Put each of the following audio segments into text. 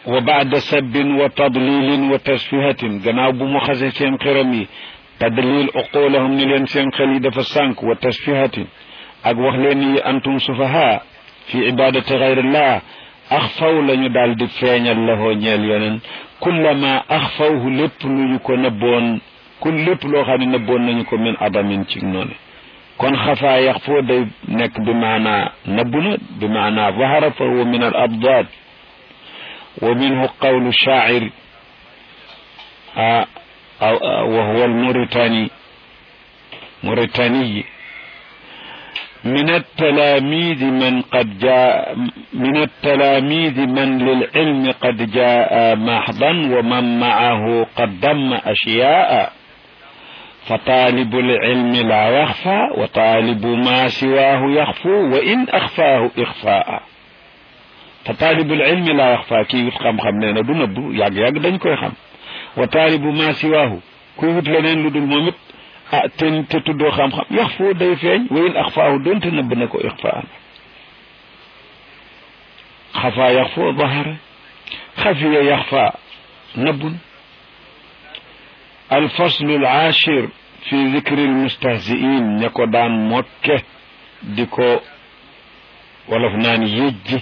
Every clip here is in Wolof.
wa baada sabbin wa tadlilin wa tasfihatin gannaaw bu mu xase seen xiram yi tadlil uqulahum ni leen seen xel yi dafa sànk wa tasfihatin ak wax leen yi antum sufaha fi ibadati gayrillah axfaw lañu daal di feeñal lahoo ñeel yeneen kullama axfawhu lépp lu ñu ko nëbboon kun lépp loo xam ne nëbboon nañu ko min adamin ci noonu kon xafaa yax foo day nekk bi maanaa nëbbu na bi maanaa zahara fa huwa min al abdaad wa minhu qawlu shaacir wa huwa al muritani muritaniyi من التلاميذ من قد جاء من التلاميذ من للعلم قد جاء محضا ومن معه قد ضم أشياء فطالب العلم لا يخفى وطالب ما سواه يخفو وإن أخفاه إخفاء فطالب العلم لا يخفى كي يتخم خم لنا دو نبو ياغ ياغ دنج كوي خم وطالب ما سواه كي يوت لنين لودول موميت ah te te tuddoo xam-xam yax foo day feeñ wayin axfaahu doonte nëbb na ko ixfaan xafaa yax foo bahara xafiya yax faa nëbbun alfaslu alachir fi dicri almustahziin ña ko daan mokke di ko wolof naan yejji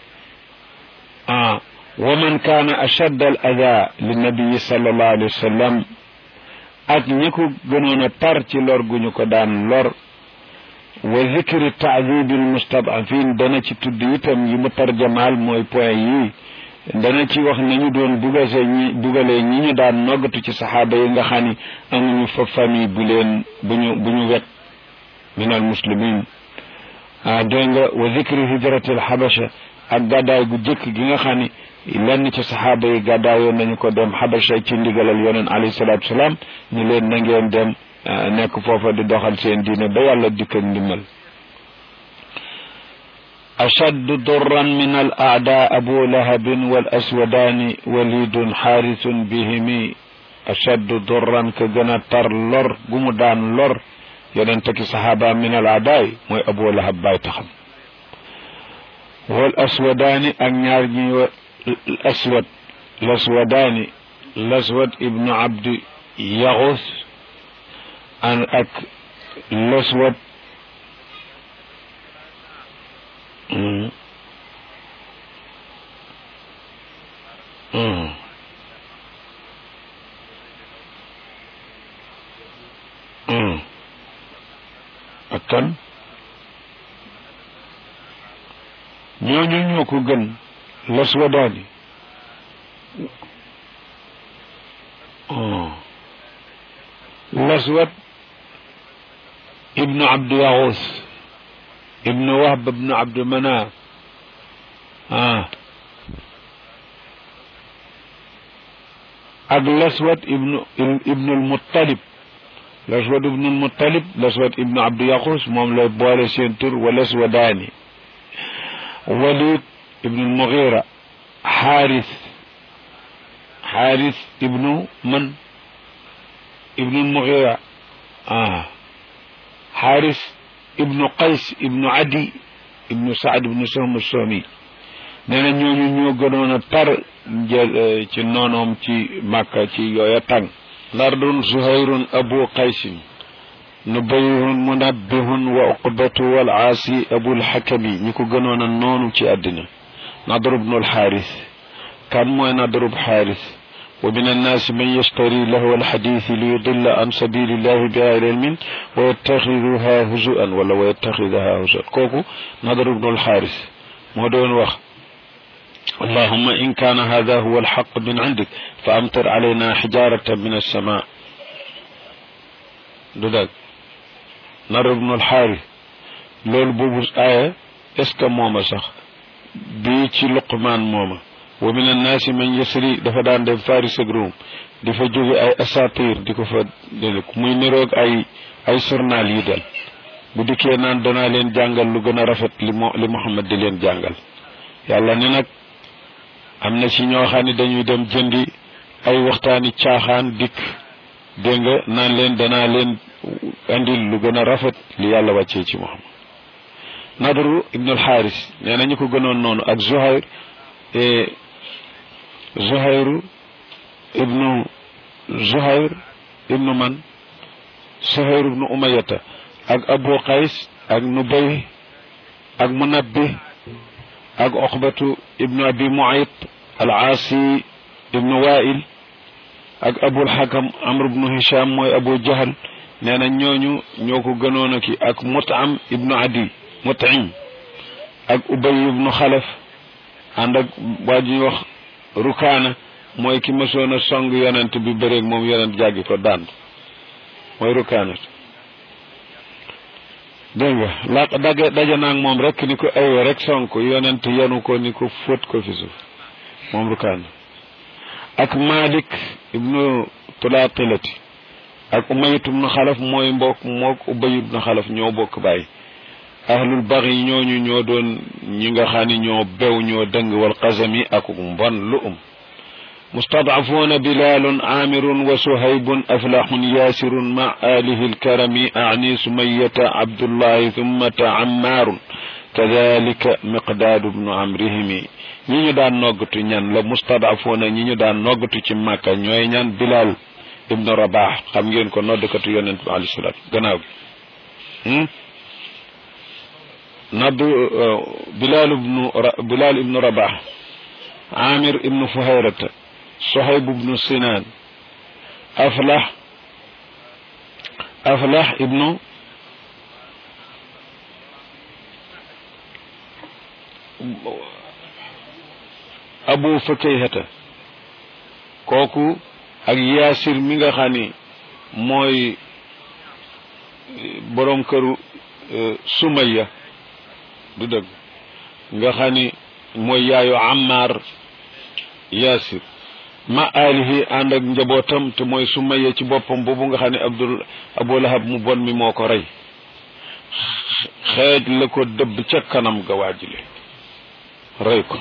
ah wa man kaana ashadd al ada linnabiyi sallallahu alayhi wa sallam ak ñi ko gënoon a tar ci lor gu ñu ko daan lor wa zikri taadibil mustadafin dana ci tudd itam yi mu tarjamaal mooy point yi dana ci wax nañu doon dugase ñi dugalee ñi ñu daan noggatu ci saxaaba yi nga xam ni amuñu fa famille bu leen bu ñu bu ñu wet min al muslimin ah dégg nga wa zikri hijrati al xabasha ak gàddaay gu jëkk gi nga xam ni lenn ci saxaaba yi gàddaayoon nañu ko dem xabasha ci ndigalal yoneen alayhi salaatu salaam ñu leen na ngeen dem nekk foofa di doxal seen diine ba yàlla dikk ak ndimbal ashaddu durran min al aada abu lahabin wal aswadaani walidun xaarisun bihimi ashaddu durran ka gën a tar lor gu mu daan lor yoneen ki saxaaba min al aadaay mooy abu lahab baay taxam wal aswadaani ak ñaar ñi الأسود الأسوداني الأسود ابن عبد يغوث أن أك الأسود مم. مم. مم. أكن ñooñu ñoo ko gën الأسوداني آه. الأسود ابن عبد يغوث ابن وهب بن عبد مناف آه. الأسود ابن ابن المطلب الأسود ابن المطلب الأسود ابن عبد يغوث موم لا بولي سين تور والأسوداني وليد ابن المغيرة حارث حارث ابن من ابن المغيرة آه حارث ابن قيس ابن عدي ابن سعد ابن سهم السومي nee ñooñu ñoo gënoon a tar jël ci noonoom ci màkka ci yooya tàng lardun zuhayrun abu qaysin nubayhun munabbihun wa uqbatu wal aasi abul xakami ñi ko gënoon a noonu ci àddina nadru bnu alxaaris kan mooy nadru xaaris wa min annaasi man yashtari lahu alxadiisi li yudilla an sabilillahi bi gayri ilmin wa yattaxiduha huzuan wala wa yattaxidaha huzuan kooku nadru bnu alxaaris moo doon wax اللهم إن كان هذا هو الحق من عندك فأمطر علينا حجارة من السماء دودك نر بن الحارث لول بوبو آية اسك موما صح بي ci luqman mooma wa min annaasi man yasri dafa daan dem faris ak Rum di fa jóge ay asatir di ko fa dele muy niroog ay ay journal yi del bu dikkee naan danaa leen jàngal lu gën a rafet li mo li Muhammad di leen jàngal yàlla ne nag am na ci ñoo xam ne dañuy dem jëndi ay waxtaani caaxaan dikk dégg nga naan leen danaa leen andil lu gën a rafet li yàlla wàccee ci Muhammad nadru ibnu alxaaris nee na ñu ko gënoon noonu ak zuhayr zuhayru ibnu zuhayr ibnu man zuhayr ibnu umayata ak abu qays ak nubay ak munabbi ak oxbatu ibnu abi muayt al aasi ibnu wail ak abul xakam amr ibnu hisham mooy abu jahal nee na ñooñu ñoo ko gënoon a ki ak mutam ibnu adi mutim ak ubay ibnu xalaf ànd ak waa ji wax rukaana mooy ki mësoon a song yonent bi bëreeg moom yonent jàggi ko daan mooy rukaana dégg nga la daje daje naag moom rek ni ko aywa rek sonk yonent yenu ko ni ko fóot ko fi suuf moom rukaana ak malik ibnu tulaatilati ak umayit ibnu xalaf mooy mbokk mook ubay ibnu xalaf ñoo bokk bàyyi ahlul baxi ñooñu ñoo doon ñi nga xam ni ñoo bew ñoo dëng wal qasami ak mbon lu um mustadcafuuna bilalun amirun wa suhaybun aflaxun yaasirun ma alihi alkarami ani sumayata abdullahi thummata ammaarun kadalika miqdaadu bnu amrihimi ñi ñu daan noggatu ñan la mustadcafuuna ñi ñu daan noggatu ci màkka ñooy ñan bilal ibnu rabax xam ngeen ko noddkatu yonent bi alayhi salaam gannaaw gi nodd bilal ibnu bilal ibnu rabax amir ibnu fuhayrata sohayb ibnu sinan aflah aflah ibnu abu fakayhata kooku ak yaasir mi nga xam ni mooy borom këru sumaya du dëgg nga xam ni mooy yaayu Ammar Yaasir ma alihi ànd ak njabootam te mooy Sumayya ci boppam boobu nga xam ne Abdul Abu Lahab mu bon mi moo ko rey xeej la ko dëbb ca kanam ga waajile rey ko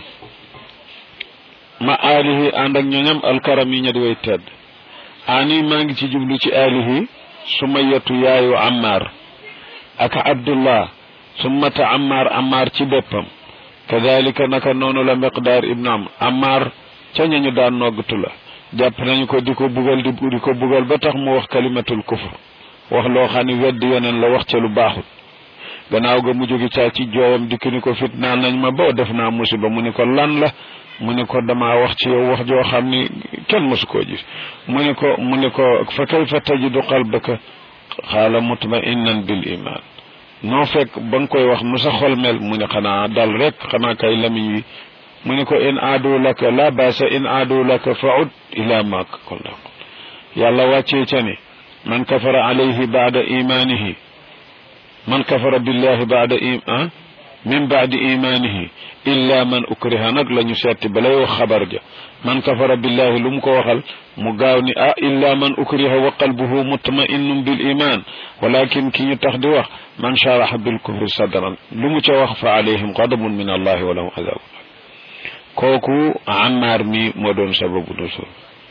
ma alihi ànd ak ñoñam alkaram yi ña di way tedd ani maa ngi ci jublu ci alihi Sumayyatu yaayu Ammar ak Abdullah summata Ammar Ammar ci boppam kadalika naka noonu la miqdaar ibnu am Ammar ca ñañu daan noggatu la jàpp nañu ko di ko bugal di di ko bugal ba tax mu wax kalimatul kufr wax loo xam ne weddi yeneen la wax ca lu baaxut gannaaw ga mu jógi caa ci jooyam dikk ni ko fitnaan nañ ma ba def naa musiba mu ni ko lan la mu ni ko damaa wax ci yow wax joo xam ni kenn mosu koo gis mu ni ko mu ni ko fa kayfa tajidu qalbaka xaala mutma'innan bil iman noo fekk ba nga koy wax nu sa xol mel mu ne xanaa dal rek xanaa kay lamiñ wi mu ne ko in aadu laka la baasa in aadu laka faud ila ma kunta yàlla wàccee ca ni man kafara alayhi baada imanihi man kafara billahi baada iman min baadi imanihi illa man ukriha nag la ñu setti balay wax xabar ja man kafara billahi lu mu ko waxal mu gaaw ni ah illa man ukriha wa qalbuhu mutma'innun bil iman walakin ki ñu tax di wax man sharaha bil kufri sadran lu mu ca wax fa alayhim ghadabun min allahi wa lahum adabun kooku Ammar mi moo doon sababu nusul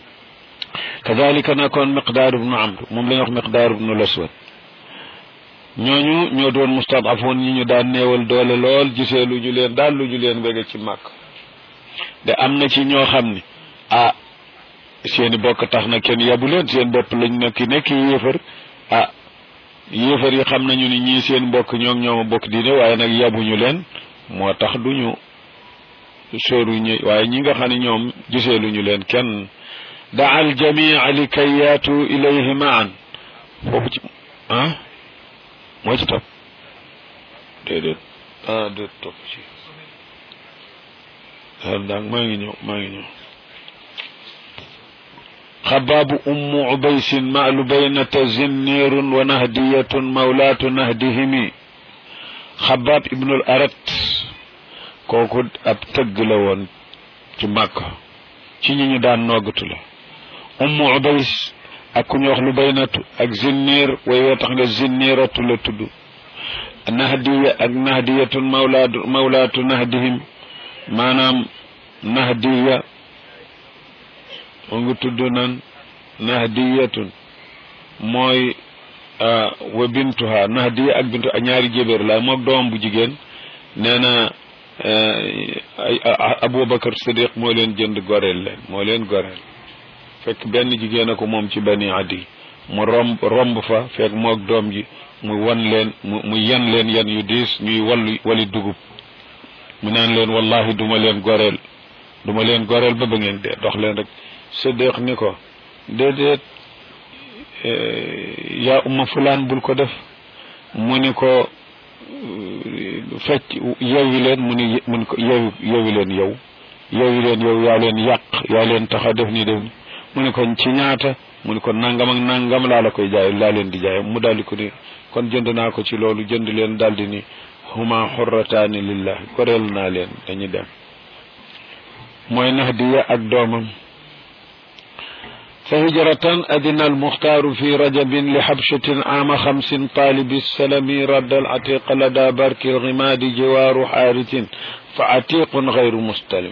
kadalika nakoon miqdaar ibnu amr moom la ñu wax miqdaar ibnu laswad ñooñu ñoo doon mustadafoon ñi ñu daan néewal doole lool gisee lu ñu leen daal lu ñu leen bëgg ci màkk de am na ci ñoo xam ni ah seeni bokk tax na kenn yabu leen seen bopp lañ nekk nekk yéefar ah yéefar yi xam nañu ni ñii seen mbokk ñoom ñooma bokk diine waaye nag yabuñu leen moo tax duñu sóoru ñi waaye ñi nga xam ne ñoom gisee lu ñu leen kenn daa al jamia li kay yaatu ilayhi maan foofu ci ah moo ci topp déedéet ah déet topp ci daal daal maa ngi ñëw maa ngi ñëw xabaabu ummu ubaysin maalu baynata zinniirun wa nahdiyatun mawlaatu nahdihimi xabaab ibnul arat kooku ab tëgg la woon ci màkk ci ñi ñu daan noggatu la ummu ubays ak ku ñu wax lu baynatu ak zinniir way woo tax nga zinniiratu la tudd nahdiya ak nahdiyatun mawlaatu mawlaatu nahdihim maanaam nahdiya moo ngi tudd nan nahdiyatun mooy wa bintuha nahdiya ak bintu a ñaari jébéer la moog doom bu jigéen nee na Aboubacar Siddiq moo leen jënd goreel leen moo leen goreel fekk benn jigéen a ko moom ci bani adi mu romb romb fa fekk moog doom ji mu wan leen mu mu yen leen yen yu diis ñuy wallu wali dugub mu naan leen wallahi duma leen goreel duma leen goreel ba ba ngeen dee dox leen rek Siddiq ni ko déedéet yaa umma fulaan bul ko def mu ni ko fecc yeewi leen mu ni mu ni ko yeewi yeewi leen yow yeewi leen yow yaa leen yàq yaa leen tax a def ni def ni mu ni ko ci ñaata mu ni ko nangam ak nangam laa la koy jaay laa leen di jaay mu daldi ko ni kon jënd naa ko ci loolu jënd leen daldi ni huma xurrataani lillah goreel naa leen dañu dem mooy Nahdiya ak doomam فهجرة أذن المختار في رجب لحبشة عام خمس طالب السلم رد العتيق لدى برك الغماد جوار حارث فعتيق غير مستلم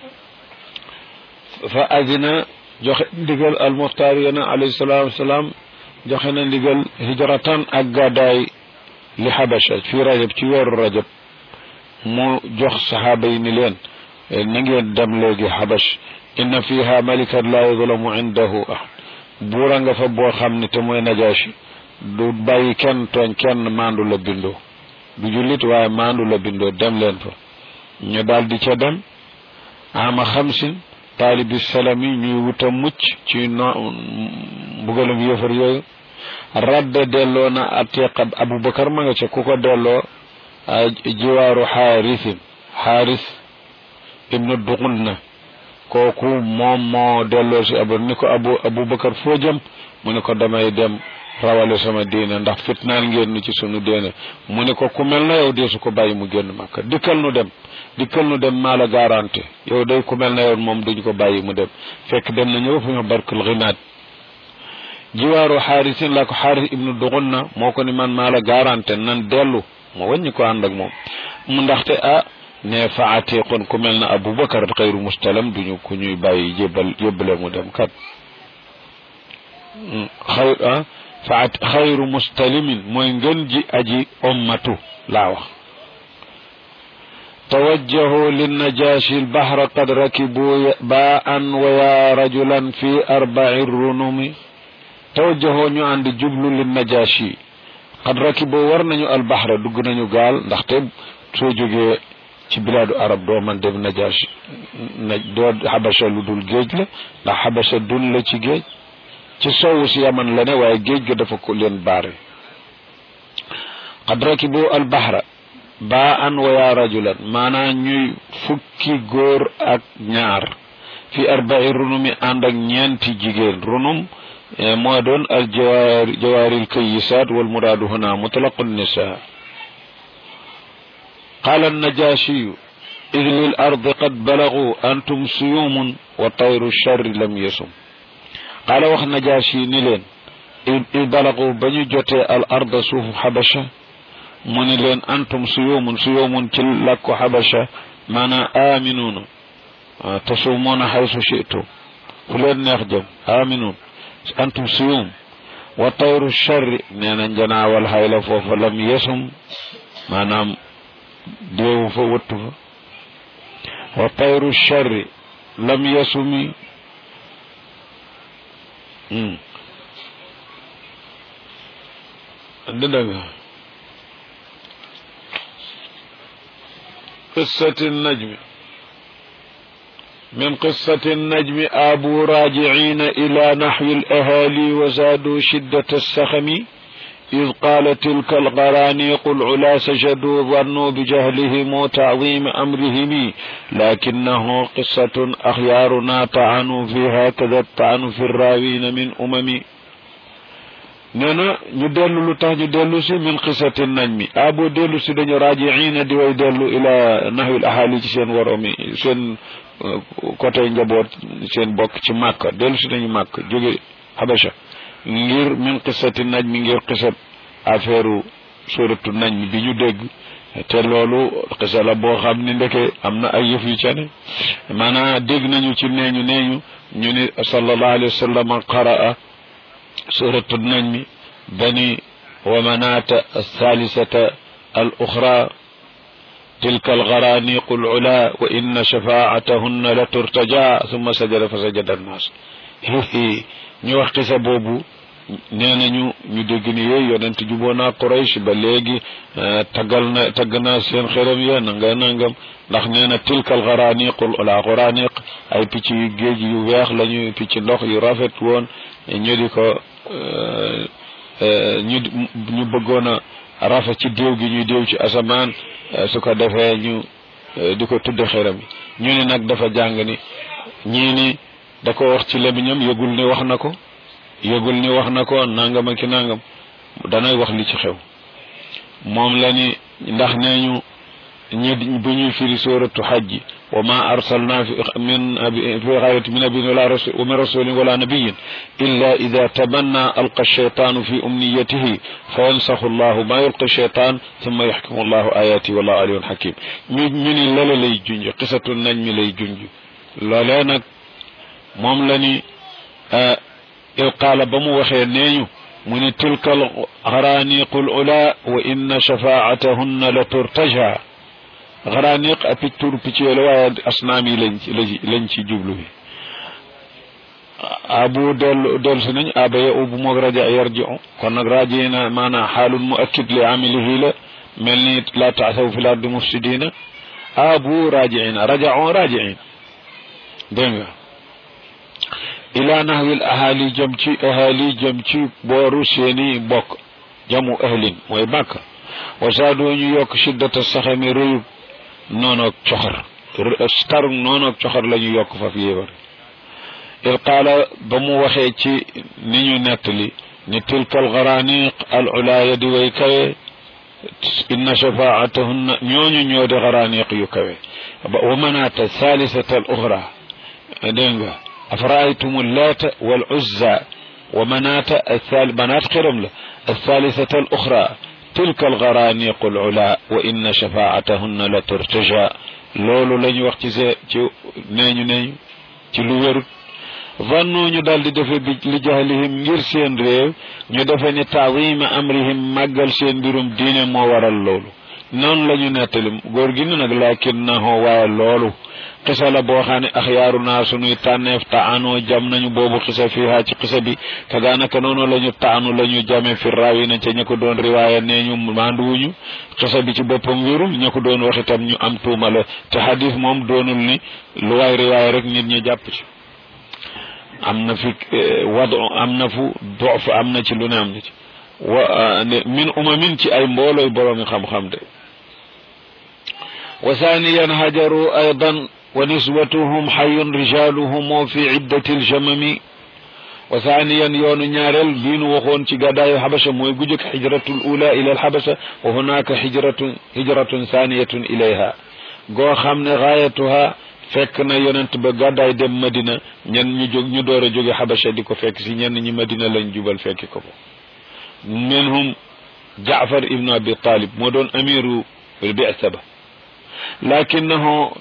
فأذن دقل المختار عليه الصلاة والسلام جخنا دقل هجرة أقاداي لحبشة في رجب تيور رجب مو جخ صحابين لين نجي دم لغي حبش inna fiha malikan la yuzlamu indahu ahad buura nga fa boo xam ne te mooy najaasi du bàyyi kenn tooñ kenn maandu la bindoo du jullit waaye maandu la bindoo dem leen fa ñu daal di ca dem ama xamsin taalibi salami ñuy wuta mucc ci no mbugalum yëfar yooyu radda delloo na atiqa abubakar ma nga ca ku ko delloo jiwaaru xaarisin xaaris ibnu duxul na kooku moom moo delloo si abu ni ko abu abubakar foo jëm mu ne ko damay dem rawale sama diine ndax fitnaal ngeen nu ci sunu diine mu ne ko ku mel na yow deesu ko bàyyi mu génn màkka dikkal nu dem dikkal nu dem maa la garanté yow day ku mel na yow moom duñ ko bàyyi mu dem fekk dem na ñëw fu ñu barkul xinaat jiwaaru xaarisin la ko xaaris ibnu duxun na moo ko ni man maa la garanté nan dellu ma wàññi ko ànd ak moom mu ndaxte ah ne fa atiqun ku mel na abubakar xayru mustalam duñu ku ñuy bàyyi jébbal yóbbale mu dem kat xay ah fa xayru mustalimin mooy ngën ji aji ommatu laa wax توجهوا للنجاشي البحر قد ركبوا باء ويا رجلا في أربع الرنم توجهوا ñu ànd jublu للنجاشي قد ركبوا war nañu البحر dugg nañu gaal ndaxte soo jógee ci bilaadu arab doo man dem najaas na doo xabasa lu dul géej la ndax xabasa dul la ci géej ci sowu si yaman la ne waaye géej ga dafa ko leen baare qad rakibu albahra baa an wa yaa rajulan maanaa ñuy fukki góor ak ñaar fi arbai runumi ànd ak ñeenti jigéen runum moo doon al jawaari jawaaril kayisaat wal muraadu huna mutlaqu nisaa قال النجاشي إذ للأرض قد بلغوا أنتم سيوم وطير الشر لم يسم قال وخ نجاشي نلين إذ بلغوا بني جوتي الأرض سوف حبشة من لين أنتم سيوم سيوم تلك حبشة مانا آمنون تصومون حيث شئتم فلين نخدم آمنون أنتم سيوم وطير الشر نانا جنا والهيل فوف لم يسم maanaam deewu fa wëttu fa wa tayru charri lam yasumi dëgg nga قصة النجم من قصة النجم آبوا راجعين إلى نحو الأهالي وزادوا شدة السخم إذ قال تلك الغرانيق العلا سجدوا ظنوا بجهلهم وتعظيم أمرهم لكنه قصة أخيارنا طعنوا فيها كذا الطعن في الراوين من أمم نانا ñu dellu lu tax ñu dellu si min qisati najmi a boo dellu si dañu raajiina di way dellu ila nahwil ahali ci seen waromi seen côté njaboot seen bokk ci màkk dellu si dañu màkk jóge habasha ngir min qisati najmi ngir qisat affaire suratu najmi bi ñu dégg te loolu qisa la boo xam ni ndeke am na ay yëf yu ca ne maanaam dégg nañu ci neeñu neeñu ñu ni sallallahu alayhi wa sallam qaraa suratu najmi bani wa manata الثالثة الأخرى tilka algaraniqu alula wa inna shafaatahunna la turtaja summa sajada fa sajada annaas ñu wax xisa boobu nee nañu ñu dégg ni yooyu yonent juboo naa Quraysh ba léegi taggal na tagg naa seen xeram ya nanga nangam ndax nee na tilka algaraniqul ula garaniq ay picc yu géej yu weex lañu picc ndox yu rafet woon ñu di ko ñu ñu bëggoon a rafet ci déew gi ñuy déew ci asamaan su ko defee ñu di ko tudd xeram yi ñu ni nag dafa jàng ni ñii ni da ko wax ci lemiñam yëgul ni wax na ko yëgul ni wax na ko nangam ak ki nangam danay wax li ci xew moom la ni ndax nee ñu ñi bu ñuy firi suratu xajji wa ma arsalna fi min fi xayrati min nabiyyin wala rasul wa min rasulin wala nabiyyin illa ida tamanna alqa shaytanu fi umniyatihi fa yansaxu allahu ma yulqi shaytan thumma yaxkimu allahu ayati wallahu aliyun hakim ñu ñu ni lala lay junj xisatu nañ mi lay junj loolee nag moom la ni il qaala ba mu waxee neeñu mu ni tilka alxaraniqu alula wa inna shafaatahunna la turtaja xaraniq a picc tur picc yooyu la waaye asnaam yi lañ ci lañ ci jublu bi abu dellu dellu si nañ aba ya ubu moog raja yarjiu kon nag raji na maanaam xaalun mu akkid li amilihi la mel ni la taasaw fi l ardi mufsidina abu rajiina rajao rajiin dégg nga ila nahwil ahali jëm ci ahali jëm ci booru seeni mbokk jamu ahlin mooy màkk wasaadoo ñu yokk shiddata saxami rëyub noonoog coxor starug noonoog coxor la ñu yokk faf yéebar il qaala ba mu waxee ci ni ñu nettali ni tilka algaraniq al ulaaya di way kawe inna shafaatahunna ñooñu ñoo di garaniq yu kawe wa manaata thalithata al uxra dégg nga أفرأيتم اللات والعزى ومناة الثالث مناة قرم له الثالثة الأخرى تلك الغرانيق العلا وإن شفاعتهن لترتجى لولو لن وقت نينو نينو ci lu wérut vannu ñu dal di defe bi li jahlihim ngir seen réew ñu defe ni taawima amrihim màggal seen mbirum diine moo waral loolu noonu la ñu nettali góor gi ni nag lakinnahu waaye loolu xisa la boo xam ne axyaaru naa sunuy tànneef taanoo jam nañu boobu xisa fiiha ci xisa bi kagaanaka noonu la ñu taanu la ñu jame fi raawi na ca ña ko doon riwaaya nee ñu maanduwuñu xisa bi ci boppam wérul ña ko doon wax itam ñu am tuuma la te xadis moom doonul ni lu waay riwaaya rek nit ñi jàpp ci am na fi wad am na fu dof am na ci lu ne am na ci wa min umamin ci ay mboolooy boroomi xam-xam de wa thaniyan hajaru aydan ونسوتهم حي رجالهم في عدة الجمم وثانيا يون ñaarel biinu waxoon ci gadaayu xabasha mooy gu jëkk xijratul ula ila alxabasha wa hunaka xijratun hijratun thaniyatun ilayha goo xam ne gaayatuha fekk na yonent ba gàddaay dem madina ñen ñu jóg ñu door a jóge xabasha di ko fekk si ñenn ñi madina lañ jubal fekki ko ko minhum jaafar ibnu abi talib moo doon amiru bi'sa ba lakinahu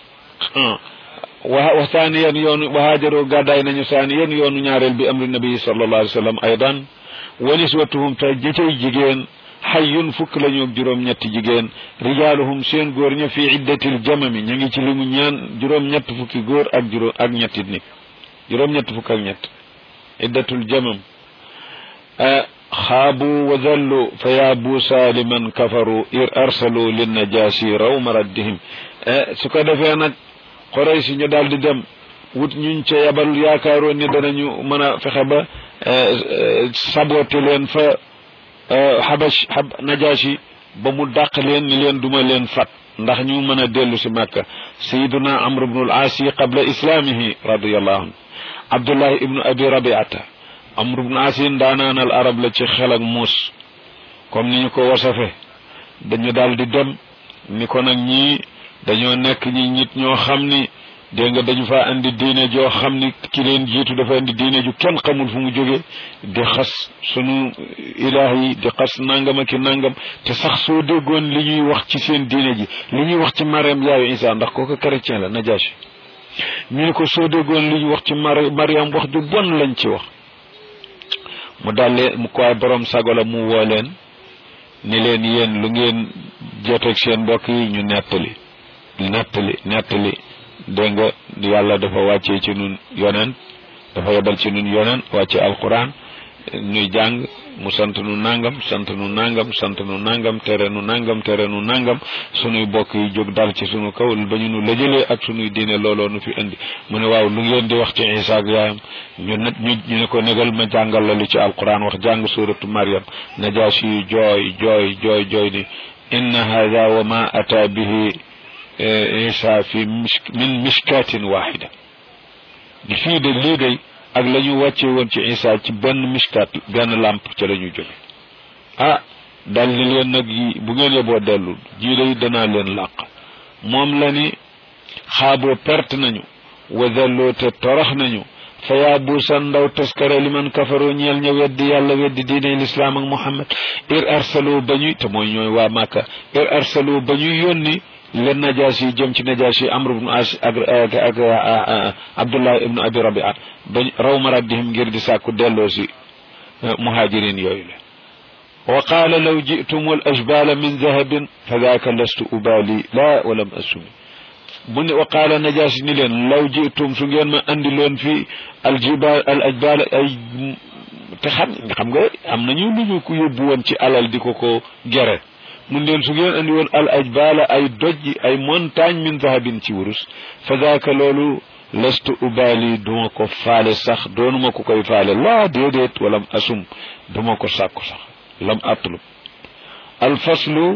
wa thaniyan yoonu wa haajaru gàddaay nañu thaniyan yoonu ñaareel bi amri nabi sallallahu alayhi wa sallam aydan wa niswatuhum te jëcay jigéen xayyun fukk la ñu juróom-ñetti jigéen rijaaluhum seen góor ña fi iddatil jamami ñu ngi ci limu ñaan juróom-ñett fukki góor ak juróom ak ñetti nit juróom-ñett fukk ak ñett iddatul jamam xaabu wa zallu fa yaabu saliman kafaru ir arsalu linnajaasi rawma raddihim su ko defee nag xorey si ñu daal di dem wut ñuñ ca yabal yaakaaroon ni danañu mën a fexe ba sabote leen fa xabash xab najaasi ba mu dàq leen ni leen duma leen fat ndax ñu mën a dellu si màkka sayiduna amr ibnu al aasi qabla islaamihi radiallahu anhu abdullahi ibnu abi rabiata amr ibnu aasi ndaanaanal arab la ci xel ak muus comme ni ñu ko wasafe dañu daal di dem ni ko nag ñii dañoo nekk ñi nit ñoo xam ni dégg nga dañu faa andi diine joo xam ni ki leen jiitu dafa andi diine ju kenn xamul fu mu jóge di xas sunu ilaah yi di xas nangam ak nangam te sax soo déggoon li ñuy wax ci seen diine ji li ñuy wax ci Mariam yaayu Isa ndax kooku chrétien la Najaasi ñu ne ko soo déggoon li ñuy wax ci Mari Mariam wax ju bon lañ ci wax mu dalle mu ko ay borom sago la mu woo leen ni leen yéen lu ngeen joteeg seen mbokk yi ñu nettali nettali nettali dégg nga yàlla dafa wàccee ci nun yonent dafa yebal ci nun yonent wàcce alquran ñuy jàng mu sant nu nangam sant nu nangam sant nu nangam tere nu nangam tere nu nangam sunuy bokk yi jóg dal ci sunu kaw ba ñu nu lëjëlee ak sunuy diine looloo nu fi indi mu ne waaw lu ngeen di wax ci Isa ak yaayam ñu ne ñu ñu ne ko negal ma jàngal la lu ci alquran wax jàng suratu Maryam najaasi yu jooy jooy jooy jooy ni inna hada wa ma ata bihi Isa fi min mishkatin waxida di fii de lii day ak la ñu wàcce woon ci Isa ci benn mishkat benn lamp ca la ñu jóge ah dal ni leen nag yi bu ngeen yeboo dellu jii day danaa leen làq moom la ni xaaboo perte nañu wa delloo te torox nañu fa yaa buusan ndaw taskare li man kafaroo ñeel ña weddi yàlla weddi diine lislaam ak muhammad ir arsaloo ba ñuy te mooy ñooy waa màkka ir arsaloo ba ñuy yónni leen najaas yi jëm ci najaas yi amr ibnu as ak ak abdullah ibnu abi rabia ba raw maraddihim ngir di sàkku delloo si muhajirin yooyu la wa qaala law jitum al ajbala min dahabin fa daaka lastu ubali la walam assumi mu ne wa qaala najaas ni leen law jitum su ngeen ma andi loon fii aljibal al ajbala ay te xam xam nga am nañu lu ñu ko yóbbu woon ci alal di ko ko gere mun leen su ngeen andi woon al ajbala ay doj ay montagne min dahabin ci wurus fa daaka loolu lastu ubali duma ko faale sax doonuma ko koy faale laa déedéet walam asum duma ko sàkku sax lam atlub al faslu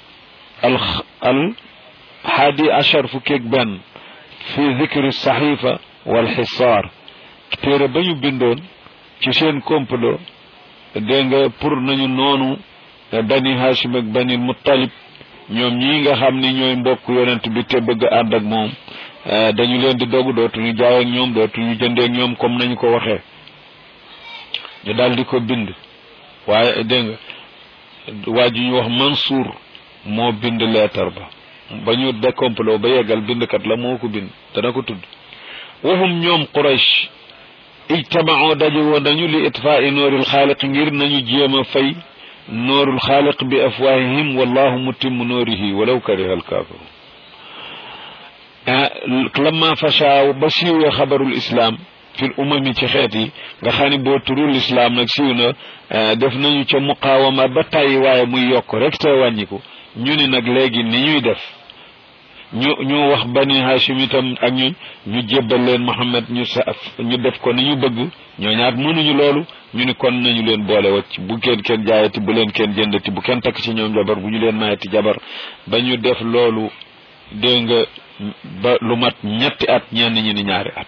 al al haadi achar fukkeeg benn fi dicri saxifa wal xisaar téere ba ñu bindoon ci seen complot dégg nga pour nañu noonu bani hashim ak bani muttalib ñoom ñii nga xam ni ñooy mbokk yonent bi te bëgg ànd ak moom dañu leen di dogu dootuñu jaay ak ñoom dootuñu jëndee ak ñoom comme nañu ko waxee ñu daal di ko bind waaye dégg nga waa ji ñu wax Mansour moo bind leetar ba ba ñu décomplot ba yeggal bindkat la moo ko bind dana ko tudd waxum ñoom Quraysh ijtamaoo daje woon nañu li itfaa'i nooril xaaliq ngir nañu jéem a fay noorul xaaliq bi afwaahihim wallahu mutimmu noorihi walaw kariha alkaafiruun lamma fasha ba siiwee xabarul islam fil umami ci xeet yi nga xam ne boo turul islam nag siiw na def nañu ca muqaawama ba tàyyi waaye muy yokk rek te wàññiku ñu ni nag léegi ni ñuy def ñu ñu wax bani hashim itam ak ñun ñu jébbal leen Muhammad ñu sa ñu def ko ni ñu bëgg ñoo ñaat mënuñu loolu ñu ni kon nañu leen boole wacc bu kenn kenn jaayati bu leen kenn jëndati bu kenn takk ci ñoom jabar bu ñu leen mayati jabar ba ñu def loolu dégg nga ba lu mat ñetti at ñenn ñi ni ñaari at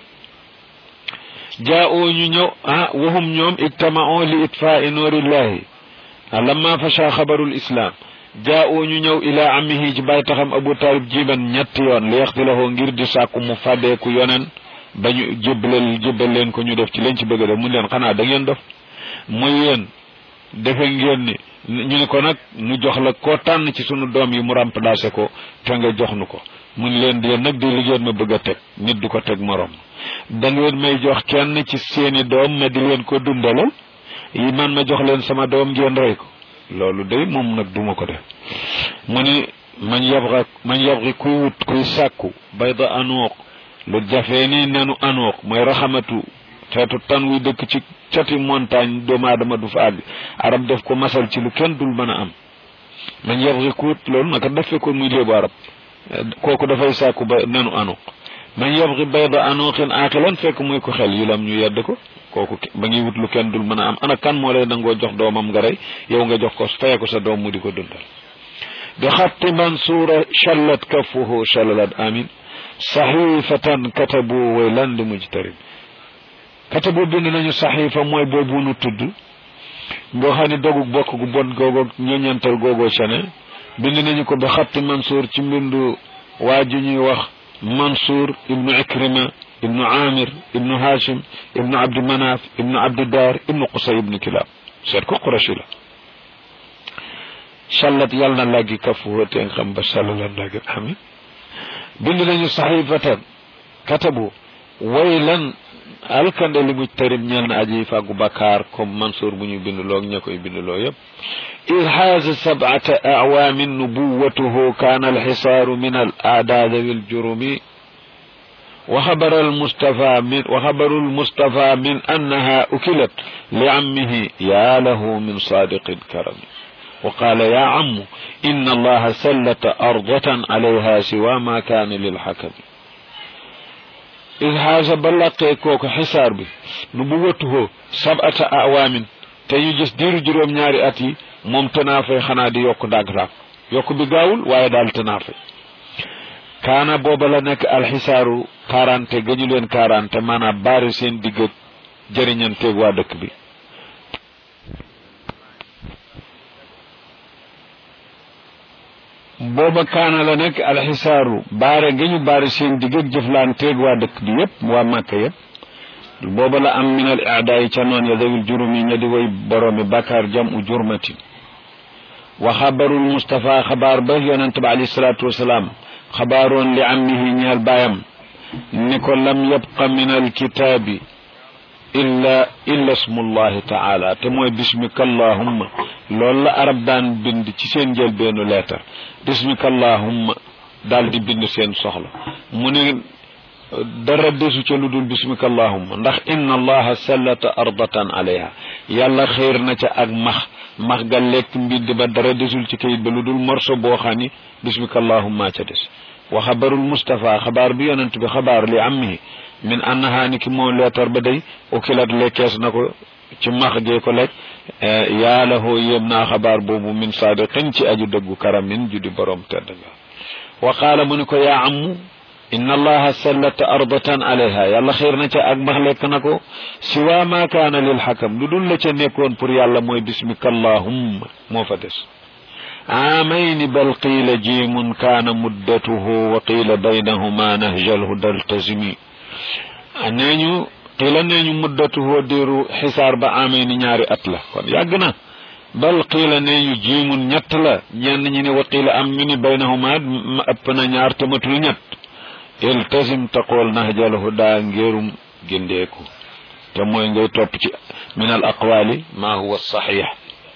jaa'oo ñu ñëw ah wahum ñoom ijtama'oo li itfaa'i noorillahi lamma fasha xabarul islam jaa'oo ñu ñëw ila amihi ci bàyyi taxam abu talib jiban ñetti yoon li yaxtilahoo ngir di sàkku mu fàddeeku yonen ba ñu jébbalal jébbal leen ko ñu def ci leen ci bëgg def mu leen xanaa da ngeen def muy yéen defe ngeen ni ñu ne ko nag nu jox la koo tànn ci sunu doom yi mu remplacé ko te nga jox nu ko mun leen di nag di liggéen ma bëgg a teg nit du ko teg morom da ngeen may jox kenn ci seeni doom ma di leen ko dundalal yi man ma jox leen sama doom ngeen rey ko loolu day moom nag duma ko def mu ni man yabra man yabri kuy wut kuy sàkku bayda anuuq lu jafee ni nenu anuuq mooy raxamatu xeetu tan wuy dëkk ci cati montagne doomu aadama du fa àgg arab def ko masal ci lu kenn dul mën a am man yabri ku wut loolu naka def fekkoon muy léebu arab kooku dafay sàkku ba nenu anuuq man yabri bayda anuuqin aaqilan fekk muy ko xel yulam ñu yedd ko kooku ba ngi wut lu kenn dul mën a am ana kan moo lay nangoo jox doomam nga rey yow nga jox ko faye ko sa doom mu di ko dundal bi xatti mansuura shallat kafuhu shallalat amin saxifatan katabu way lan li mujtarim katabu bind nañu saxifa mooy boobu nu tudd boo xam ne dogu bokk gu bon googo ñoñantal googoo cane bind nañu ko bi xatti mansuur ci mbindu waa ji ñuy wax mansuur ibnu ikrima ibnu amir ibnu hashim ibnu abdi manaf ibnu abdi dar ibnu qusay ibnu kilab seet ko qurashi la sallat yàlla na laggi kafuhu te nga xam ba salla la laggi amin bind nañu saxifatan katabu waylan alkande li muj tarib ñeel na aji fàggu bakkaar comme Mansour bu ñu binduloo ak ña koy binduloo yépp id xaaza sabcata acwaamin nubuwatuhu kaana alxisaaru min al aadaad wiljurumi وخبر المصطفى من وخبر المصطفى من أنها أكلت لعمه يا له من صادق كرم وقال يا عم إن الله سلت أرضة عليها سوى ما كان للحكم إذ هذا بلقي كوك حسار بي نبوته سبعة أعوام تيجس دير جروم نياري أتي موم تنافي خنا دي يوك داك راك يوك بي غاول واي دال تنافي kaana booba la nekk alxisaaru quarante ga ñu leen quarante maanaam baari seen digg jëriñanteeg waa dëkk bi booba kaana la nekk alxisaaru baare ga ñu baari seen digg jëflanteeg waa dëkk bi yépp waa màkk yépp booba la am min al aadaa yi ca noon ya dawil jurum yi ña di way boroomi bakkaar jam u jurmatin wa xabarul Mustafa xabaar ba yonente ba alayhi salaatu wasalaam xabaaroon li ammihi ñeel baayam ni ko lam yabqa min alkitaabi illa illa smullahi taala te mooy bismika allahumma loolu la arab daan bind ci seen njëlbeenu leetar bismika allahumma daal di bind seen soxla mu ne dara desu ca lu dul bismika allahumma ndax inna allaha sallata ardatan alayha yàlla xéer na ca ak max max ga lekk mbind ba dara desul ci kayit ba lu dul morso boo xam ni bismika allahumma ca des wa xabarul Mustafa xabaar bi yonent bi xabaar li ammihi min annaha ni ki moom leetar ba day ukilat lekkees na ko ci max gee ko lekk yàlla hoo yéem naa xabaar boobu min saadiqin ci aju dëggu karamin ju di borom tedd nga wa qaala mu ni ko yaa ammu inna allaha sallata ardatan alayha yàlla xiir na ca ak max lekk na ko siwa ma kaana lil xakam lu dul la ca nekkoon pour yàlla mooy bismika allahumma moo fa des عامين بل قيل جيم كان مدته وقيل بينهما نهج الهدى التزمي نينو قيل نينو مدته ديرو حسار با عامين ñaari at la kon yàgg na bal qiila neñu jiimun ñett la ñenn ñi ne wa qiila am ñu ni baynahuma ëpp na ñaar te matul ñett iltazim taqool nahjal huda ngéerum gindeeku te mooy ngay topp ci min al aqwali ma huwa saxiix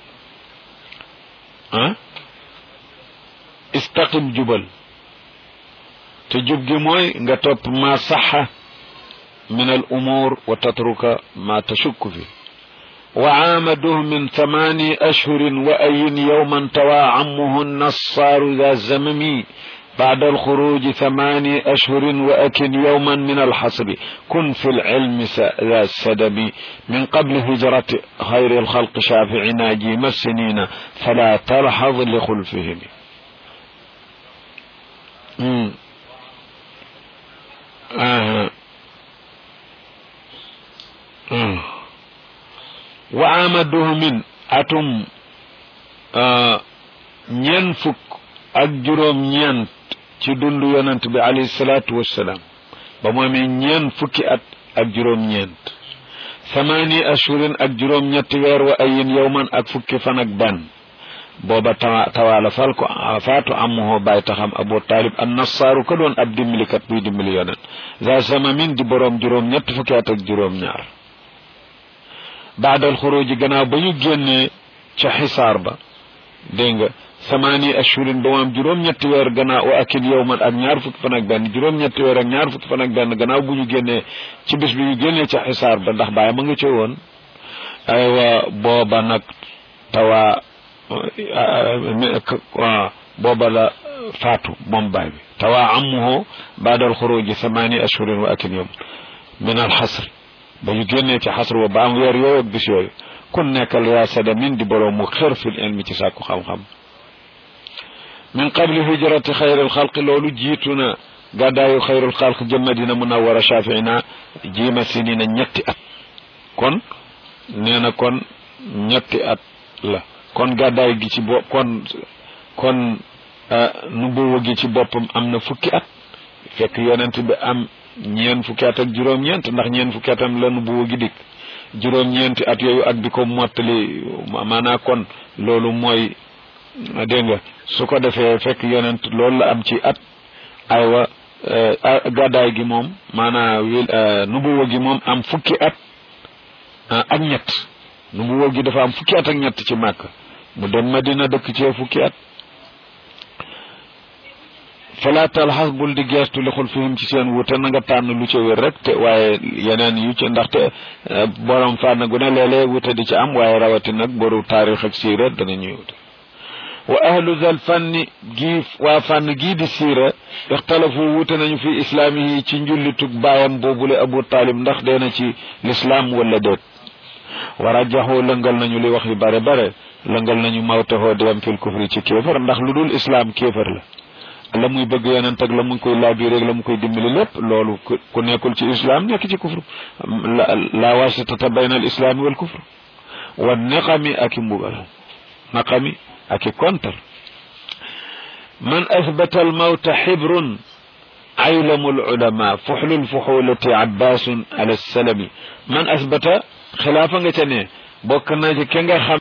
ah istaqim jubal te jub gi mooy nga topp ma saxa min al umur wa tatruka ma tashukku fi wa aamaduh min thamani ashhurin wa ayin yawman tawa ammuhu nassaaru ذا الزمم بعد الخروج ثماني أشهر وأكن يوما من الحصر كن في العلم ذا السدب من قبل هجرة خير الخلق شافعنا جيم السنين فلا تلحظ لخلفهم مم. آه. آه. وعامده من أتم آه. ينفك أجرم ينت ci dundu yonent bi alayhi salaatu wassalaam ba mu amee ñeen fukki at ak juróom-ñeent samaani ashurin ak juróom-ñetti weer wa ayin yowman ak fukki fan ak benn booba tawa tawaala fal ko faatu amuhoo bàyyi taxam abu taalib an nassaaru ko doon ab dimbalikat buy dimbali yonent za samamin di boroom juróom-ñetti fukki at ak juróom-ñaar baadal xuruji gannaaw ba ñu génnee ca xisaar ba dégg nga samaani ashurin ba mu am juróom-ñetti weer gannaaw wa akin yow man ak ñaar fukki fan ak benn juróom-ñetti weer ak ñaar fukki fan ak benn gannaaw bu ñu génnee ci bis bi ñu génnee ca xisaar ba ndax bàyyi ma nga ci woon aywa booba nag tawa booba la faatu moom baay bi tawa amuhu baadal xuruji samaani ashurin wa akin yow min al xasr ba ñu génnee ci xasr wa ba am weer yooyu ak bis yooyu kun nekkal yaa sada min di borom mu xër fil ilmi ci sàkku xam-xam min qabli hijrati xayril xalq loolu jiitu na gàddaayu xayrul xalq jëm Madina munawwara shafiina jiima sinina ñetti at kon nee na kon ñetti at la kon gàddaay gi ci bopp kon kon nubuwa gi ci boppam am na fukki at fekk yonent bi am ñeen fukki at ak juróom-ñeent ndax ñeen fukki atam la nubuwa gi dikk juróom-ñeenti at yooyu ak di ko mottali maanaa kon loolu mooy dégg nga su ko defee fekk yonent loolu la am ci at aywa gàddaay gi moom maanaam wil nubuwa gi moom am fukki at ak ñett nubuwa gi dafa am fukki at ak ñett ci màkk mu dem madina dëkk ci fukki at fala talxas bul di geestu li xul fihim ci seen wute na nga tànn lu ca wér rek te waaye yeneen yu ci ndaxte borom fànn gu ne léeg-léeg wute di ci am waaye rawati nag boru taarix ak siira dana ñuy wute wa ahlu zal fanni gii waa fànn gii di siira ixtalafu wute nañu fi islaamihi ci njullitug baayam boobule abu taalib ndax dee na ci lislaam wala déet wa rajaxoo lëngal nañu li wax yu bare bare lëngal nañu mawtaxoo dem fil kufri ci kéefar ndax lu dul islaam kéefar la la muy bëgg yonent ak la mu koy laabi rek la mu koy dimbali lépp loolu ku nekkul ci islam nekk ci kufru la wasitata bayna al islaami wal kufr wa naqami ak i mbugal naqami ak i kontar man athbata al mawta xibrun aylamu al ulama fuxlu al fuxulati abbasun ala salami man athbata xilaafa nga ca ne bokk na ci ke nga xam